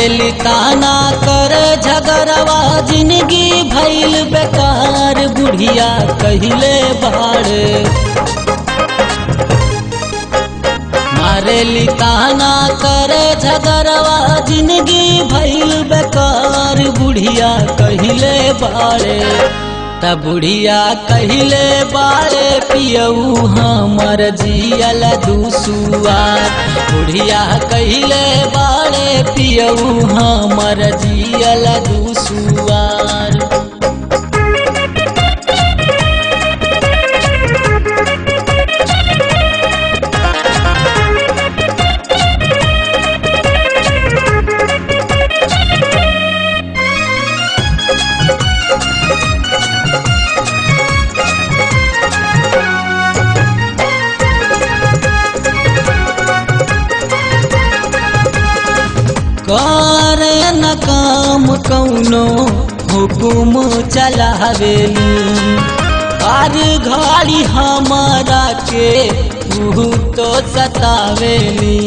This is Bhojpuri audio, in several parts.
मारेली ताना करे झगड़वा जिंदगी भइल बेकार बुढ़िया कहिले बाड़े मारेली ताना करे झगड़वा जिंदगी भइल बेकार बुढ़िया कहिले बाड़े त बुढ़िया कहिले बाड़े पियऊ हमर जियल दुसुआर बुढ़िया कहिले बाड़े पियऊ हमर जियल दुसुआर करे न काम कौनो हुकुम चलावेली हर घड़ी हमारा के ऊ तो सतावेली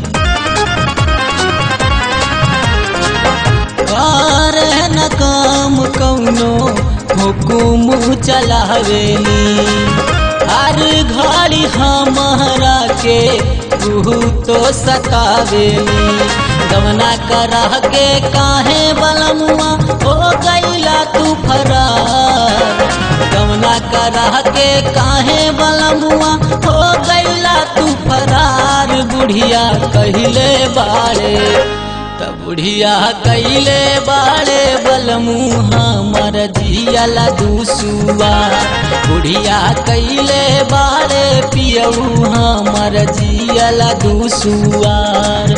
करे न काम कौनो हुकुम चलावेली हर घड़ी हमारा के ऊ तो सतावेली गवना करा के काहे बलमुआ हो गईला तू फरार गवना करा के काहे बलमुआ हो गईला तू फरार बुढ़िया कहिले बाड़े त बुढ़िया कहिले बाड़े बलमुहा मर जियला दूसुआ बुढ़िया कहिले बाड़े पियऊ हमर जियला दूसुआर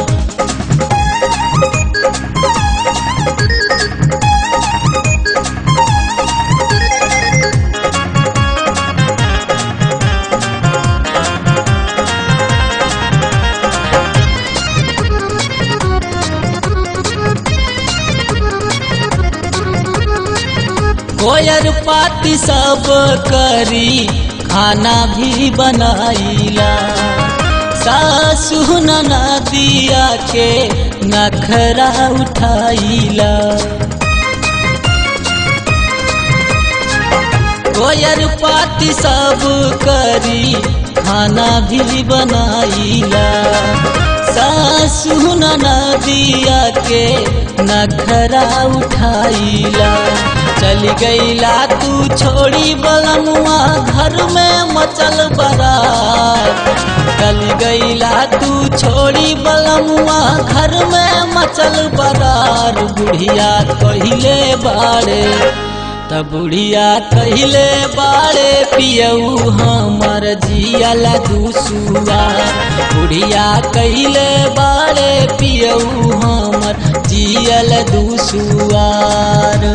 कोयर पाती सब करी खाना भी बनाईला सासु नदिया के नखरा उठाईला कोयर पाती सब करी खाना भी बनाईला सासु नदिया के नखरा उठाईला चल गईला तू छोड़ी बलमुआ घर में मचल बरात चल गईला तू छोड़ी बलमुआ घर में मचल बरार बुढ़िया कहिले बाड़े त बुढ़िया कहिले बाड़े पियऊ हमर जियला दूसुआ बुढ़िया कहिले बाड़े पियऊ हमर जियल दूसुआर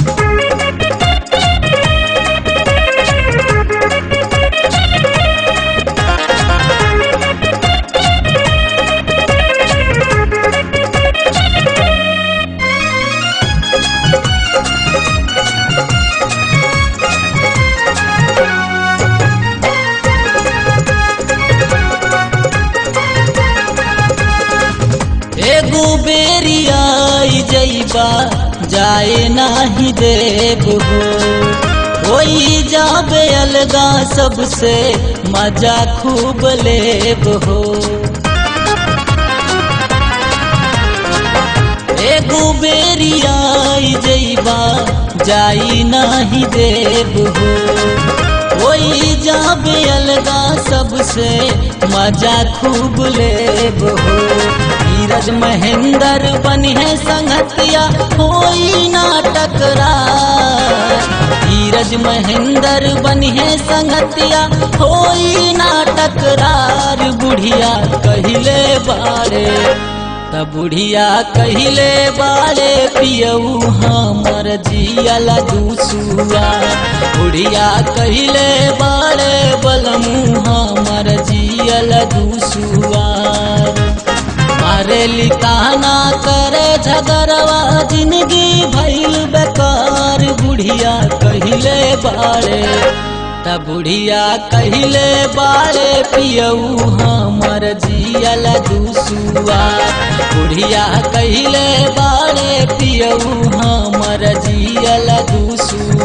एगो बेरी आई जईबा जाए नाही देव हो होई जाबे अलगा सबसे मजा खूब लेब हो एगो बेरी आई जईबा जाई नाही देव हो होई जाबे अलगा सबसे मजा खूब लेब हो धीरज महेंद्र बनिहे संगतिया होई ना टकरार धीरज महेंद्र बनिहे संगतिया होई ना टकरार बुढ़िया कहिले बाड़े त बुढ़िया कहिले बाड़े पियऊ हमर जियला दूसुआ बुढ़िया कहिले बाड़े बलमू हमर जियला दूसुआर मारेली ताना करे झगड़वा जिंदगी भइल बेकार बुढ़िया कहिले बाड़े त बुढ़िया कहिले बाड़े पियऊ हमर जियल दुसुआ बुढ़िया कहिले बाड़े पियऊ हमर जियल दुसुआ